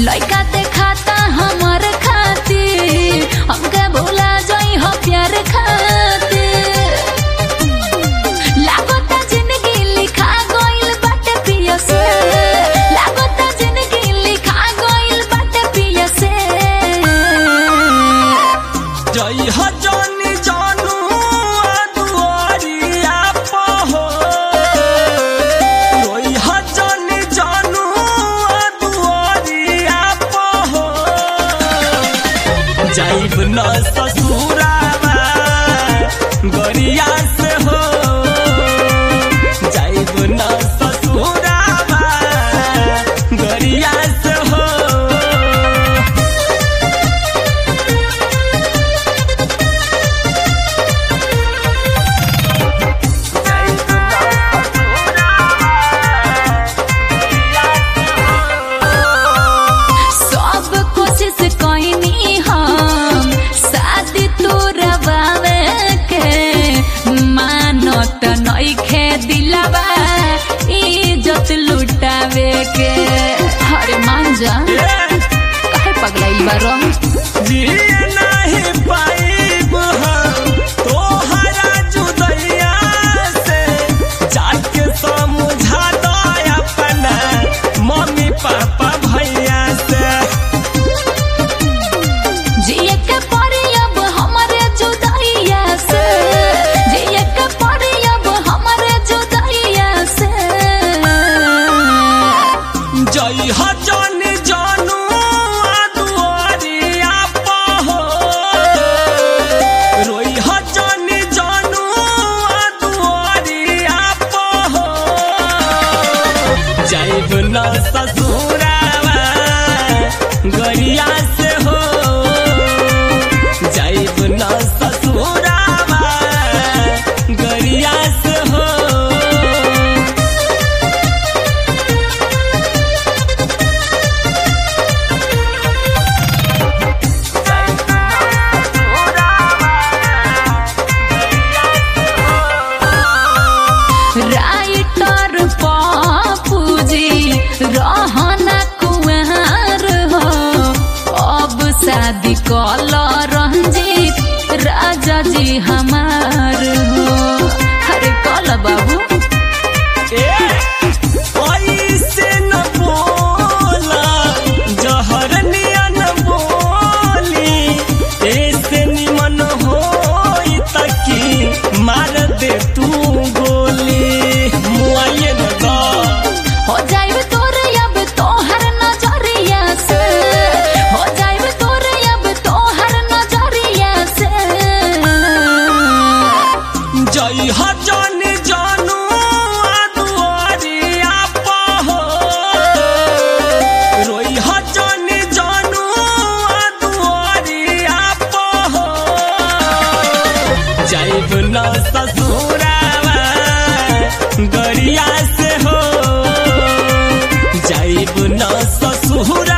लइका देखाता हमर खातिर हमके भूला जाई हो प्यार खातिर लागता जिंदगी लिखा गइल बाटे पिया से लागता जिंदगी लिखा गइल बाटे पिया से जई ह जानी जानू दुआरिया पहो रोई ह जानी जानू दुआरिया पहो जाइब न ससुरावा गरिया से हो जाइब न ससुरावा गरिया से हो सब कोशिश कइनी हम शादी तोरवावे के मानत नइखे दिलावा इज्जत लुटावे के अरे मान जा काहे पगलाइल बारो जिए नहीं पाइब हम तोहरा जुदैया से जाके समझा दो अपना मम्मी पापा भैया से जिए के पड़ी अब हमरे जुदाइया से जिए के पड़ी अब हमरे जुदाइया से जई ह जानी जानू दुआरिया पहो रोई ह जानी जानू दुआरिया पहो जाइब न ससुरावा गरिया से हो जाइब न ससुरावा गरिया से हो राइटर पापूजी रहना कुंवर हो अब शादी कल रंजीत राजा जी हमार हो अरे कल बाबू ऐसे न बोला जहर नियन बोली ऐसे निमन होई तकी मार दे तू गोली मुआये न दा हो जाइब तोर अब तोहर नजरिया से हो जाइब तोर अब तोहर नजरिया से जई ह जानी जानू दुआरिया पहो रोई ह जानी जानू दुआरिया पहो जाइब न ससुरावा गरिया से हो जाइब न ससुरा